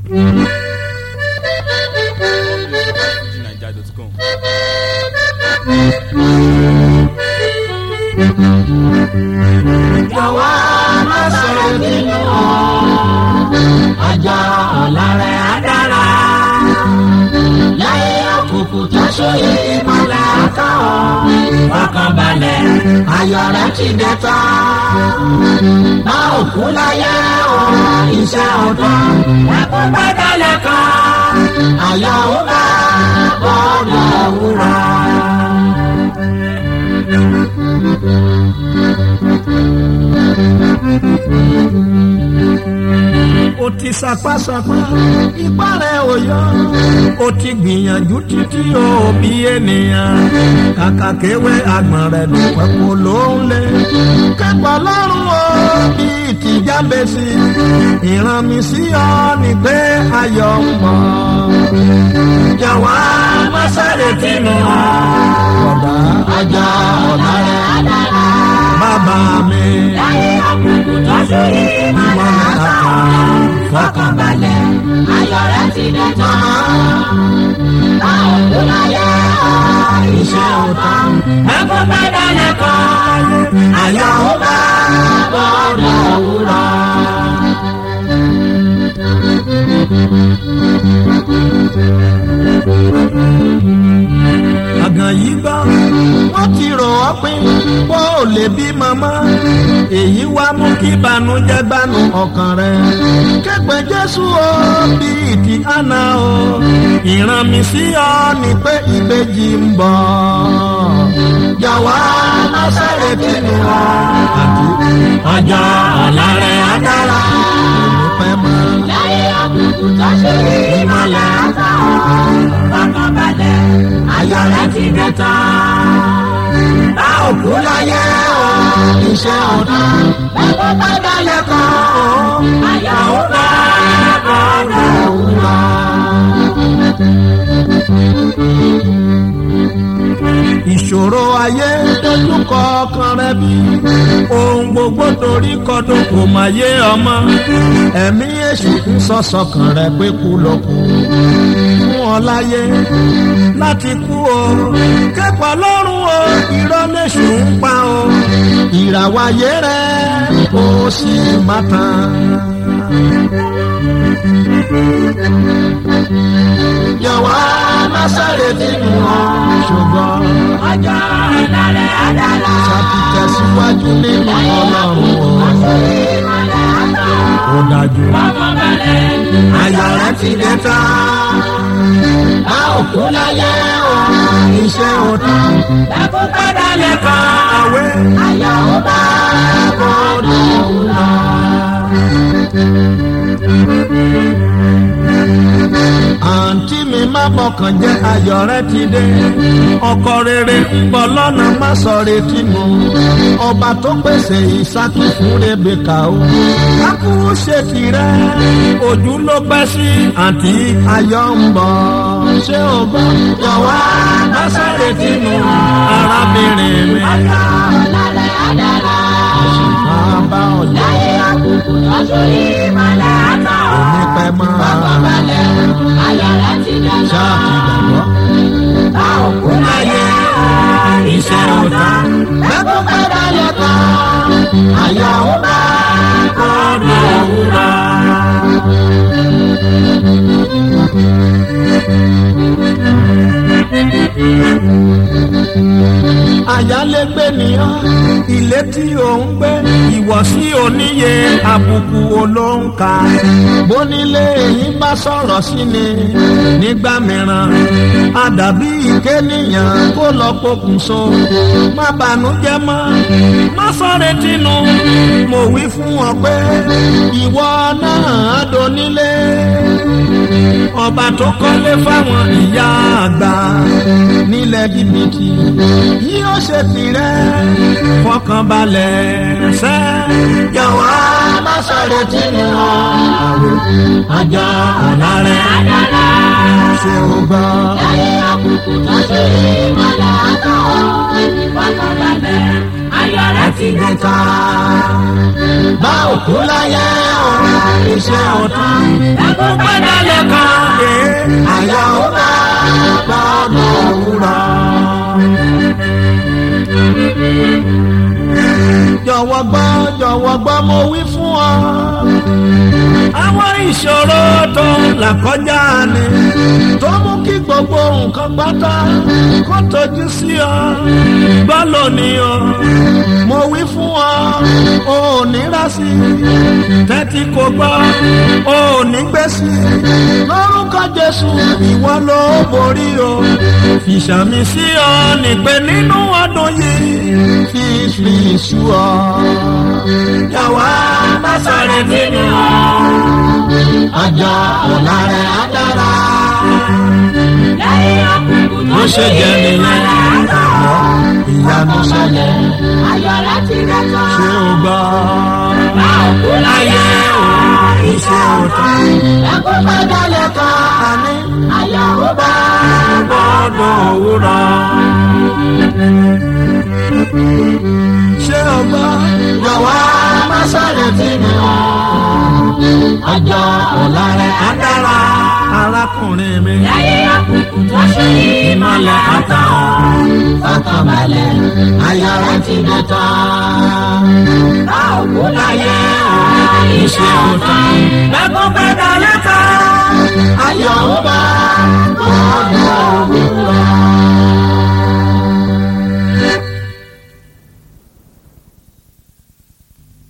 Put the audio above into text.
FujiNaija.com. jọ̀wọ́ má sọ̀rọ̀ nínú ọjọ́ ọ̀la rẹ̀ á dára. láyé òkùnkùn tó sóyè ìmọ̀lẹ̀ àtàwọn fọkànbalẹ̀ ayọ̀ rẹ̀ ti dé tán. bá òkú láyé o iṣẹ́ ọ̀dọ́ ẹ̀kú gbẹ́dẹ̀lẹ̀ kan ayọ̀ ó bá bọ́ọ̀lù òwúrọ̀. ó ti sapásapá ipá rẹ̀ ò yọ ó ti gbìyànjú títí ó bí ènìyàn kàkà kéwé àgbọ̀n rẹ̀ ló pẹ́kọ̀ ló ń lé kẹ́kọ̀ọ́ lọ́rùn ó bí ìtìjábẹ́sì ìran mi sí ọ ni pé ayọ̀ ń bọ̀ jọ̀wọ́ má sáré tìǹbù ọ̀dà ọjọ́ ọ̀la rẹ̀ á dára. bàbá mi láyé òkùnkùn tó sóyè ìmọ̀lẹ̀ àtàwọn fọkànbalẹ̀ ayọ̀ rẹ̀ ti dé tán. báwo ló láyé ọ̀ iṣẹ́ òtán ẹkún padà lẹ́kọ̀ọ́ ayọ̀ ó bá bọ́ọ̀dọ̀ òwúrọ̀. àgàn yìí gbọ́ wọ́n ti rò ọ́ pín kó o lè bí màmá èyí wá mú kí ìbànújẹ́ gbanú ọkàn rẹ̀ képe jésù o bíi ti àná o ìran mi sí ọ ni pé ìbejì ń bọ̀ jọ̀wọ́ má sáré tìǹbù ọ àti ọjọ́ ọ̀la rẹ̀ á dára. òní pẹ́ mọ́. láyé òkùnkùn tó sóyè ìmọ̀lẹ̀ àtàwọn fọkànbalẹ̀ ayọ̀ rẹ̀ ti dé tán. bá òkú láyé o iṣẹ́ ọ̀tún ẹ̀kọ́ padà lẹ́kọ̀ọ́ ayọ̀ ó bá bọ́ọ̀rọ̀ òwúrọ̀. ìṣòro ayé dojúkọ ọkàn rẹ bí ohun gbogbo torí kọdún kò má yé ọmọ ẹ̀mí èṣù ń sọ̀sọ̀kàn rẹ pé kú ló kù fún ọ láyé láti kú o kẹ́kọ̀ọ́ lọ́rùn o irọ́ léṣù ń pa o ìràwáyé rẹ kò sì má tán. jọ̀wọ́ má sáré tìǹbù ọ́. ṣùgbọ́n ọjọ́ ọ̀la rẹ̀ á dára. ṣàtìtẹ̀síwájú nínú ọlọ́run o ìmọ̀lẹ̀ àtàwọn ó dájú. fọkànbalẹ̀ ayọ̀ rẹ̀ ti dé tán. bá òkú láyé o iṣẹ́ òtún ẹkún padà lẹ́kọ̀ọ́ àwẹ̀ ayọ̀ ó bá bọ́ọ̀dọ̀ òwúrọ̀. àǹtí mi má bọkàn jẹ́ ayọ̀ rẹ ti dé ọkọ rere ń bọ̀ lọ́nà má sọ retí mu ọba tó pèsè ìsákì fún rebeka o kákú ṣe tirẹ̀ ojú ló pẹ́ sí àǹtí ayọ̀ ń bọ̀ ṣé o gbọ́ jọ̀wọ́ má sọ retí mu arábìnrin mi ọjọ́ ọ̀la rẹ̀ á dára. máa bá ọ̀yọ́ láyé àkùkù lọ́sùn ìmọ̀lẹ̀ àtàwọn onípẹ́ máa fọkànbalẹ̀ ayọ̀ rẹ̀ ti dé ṣáà ti tán. gbàgbọ́. bá òkú láyé o iṣẹ́ ọ̀tún ẹkún padà lẹ́kọ̀ọ́ ayọ̀ ó bá bọ́ọ̀dọ̀ òwúrọ̀. àyálégbé nìyàn ilé tí ò ń gbé ìwọ̀sí oníye àbùkù olóńkà bónílé èyí bá sọ̀rọ̀ sí ni nígbà mìíràn àdàbí ìkéníyàn kó lọ pokùnso má bànújẹ́ mọ́ má sọ̀rọ̀ tinú mo wí fún ọ pé ìwọ náà donílé ọba tó kọ́lé fáwọn ìyá àgbà nílẹ̀ jìbìtì yóò ṣe tirẹ̀ fọkànbalẹ̀ ṣẹ́. jọ̀wọ́ má sọ̀rọ̀ tí mo wọ̀ ọjọ́ ọ̀la rẹ̀ á dára. ṣé o gbọ́. láyé àkùkù tó ṣe ìmọ̀lẹ̀ àtàwọn fọkànbalẹ̀ ayọ̀ rẹ̀ ti dé tán. bá òkú láyé o iṣẹ́ ọ̀tán. ẹkún padà lẹ́kàn. ayọ̀ ó bá gbọ́dọ̀ òwúrọ̀. jọ̀wọ́ gbọ́ jọ̀wọ́ gbọ́ mo wí fún ọ. àwọn ìṣòro tó là kọjá ni tó mú kí gbogbo nǹkan pátá kó tójú sí ọ. gbọ́ lónìí o mo wí fún ọ o ò ní rásì tẹ́tí kò gbọ́ o ò ní gbèsè lórúkọ jésù ìwọ ló borí o fìṣàmì sí ọ nípe nínú ọdún yìí fífi sú ọ. yàwá má sọ̀rọ̀ nínú ọjọ́ ọ̀la rẹ̀ á dára. lẹ́yìn ọkùnkùn Bó ṣe jẹ́ nìyẹn. ìyanu ṣẹlẹ̀ ayọ̀ rẹ̀ ti rẹ̀ tán. ṣé o gbọ́? bá òkú láyé o iṣẹ́ òtán. ẹkún padà lẹ́kàn. ayọ̀ ó bá gbọ́dọ̀ òwúrọ̀. ṣé o gbọ́? yàwá má sọ̀rọ̀ nínú ọjọ́ ọ̀la rẹ̀ á dára. arákùnrin mi. lẹ́yìn ọkùnkùn tó ṣe ìmọ̀lẹ̀ àtàn. fọkànbalẹ̀ ayọ̀ rẹ̀ ti dé tán. bá òkú láyé o iṣẹ́ òtán. lẹ́kùn padà lẹ́kàn. ayọ̀ ó bá gbọ́dọ̀ òwúrọ̀.